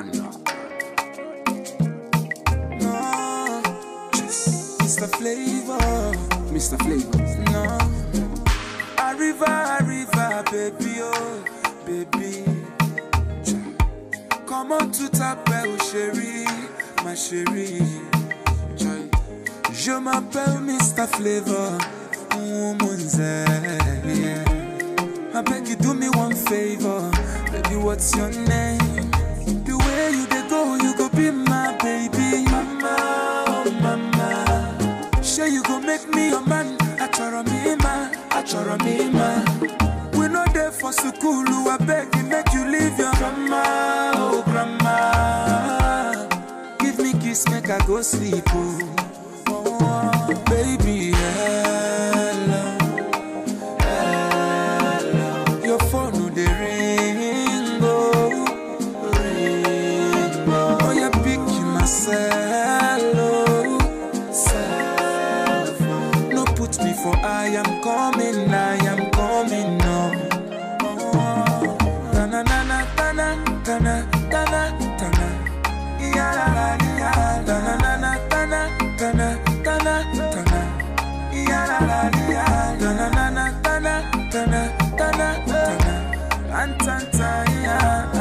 man. No, Mr. Flavor, Mr. Flavor. no. Arriva, arriva, baby, oh, baby. Comment tout t'appelle, chérie, ma chérie. Chai. Je m'appelle Mr. Flavor, woman's yeah. I beg you do me one favor, baby. What's your name? The way you dey go, you go be my baby, mama, oh mama. Sure you go make me your man. Achoro me ma, achoro me ma. We no there for school, I beg you make you leave your grandma, oh grandma. Give me kiss, make I go sleep, oh. oh baby, hello. Your phone no dey ring, oh, ring, oh. Oh, you pick myself, oh, self. No put me for I am coming, I am coming, no. Oh, na na na na na na na na na na. Ya la la ya, na na na na na na na na na na. Ya la la ya, na na na na na na na na na na. Rantanta ya,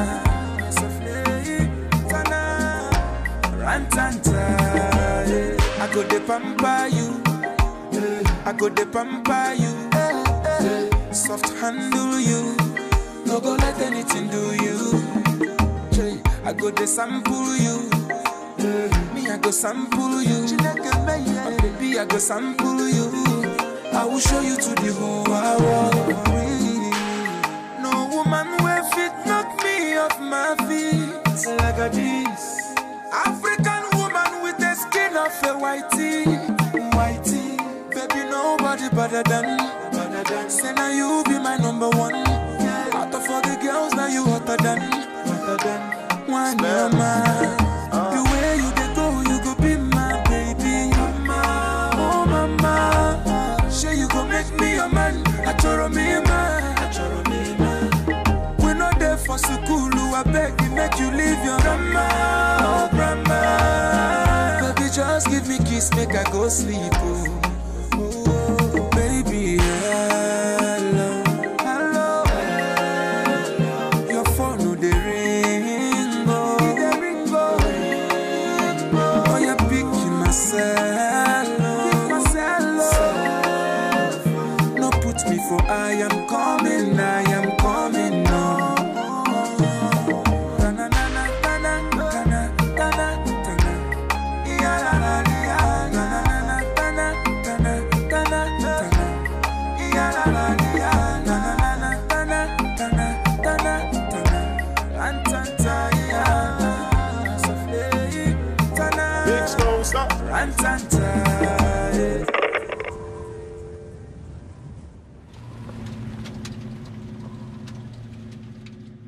sofle tana. Rantanta, yeah. I go de pamper you, I go de pamper you, soft handle you, no go let anything do you. Jay, I go de sample you, me I go sample you, oh, baby I go sample you. I will show you to the whole world. No woman will fit knock me off my feet like a this. African woman with the skin of a whitey, whitey. Baby, nobody better than, better than. Say now you be my number one. Out of all the girls, now you hotter than, hotter than. One mama. The way you dey go, you go be my baby. Mama, oh mama. Sure you go make me your man. Achoro me man. Achoro me man. We no there for school, I beg you make you leave your grandma, oh grandma. Baby, just give me kiss, make I go sleep, oh. Oh, baby, hello, hello, hello. Your phone no dey ring, oh, dey ring, oh, ring, oh. Oh, you pick myself, oh, myself, oh. No put me for I am coming, I am coming, no. Na, na, na, na, na, na, na, na, na, na, na. Ya, la, la, ya. Na, na, na, na, na, na, na, na, na, na. Ya, la, la, ya. Na, na, na, na, na, na, na, na, na, na. Rantanta, ya. Sofle, tana. Big Stone, stop. Rantanta,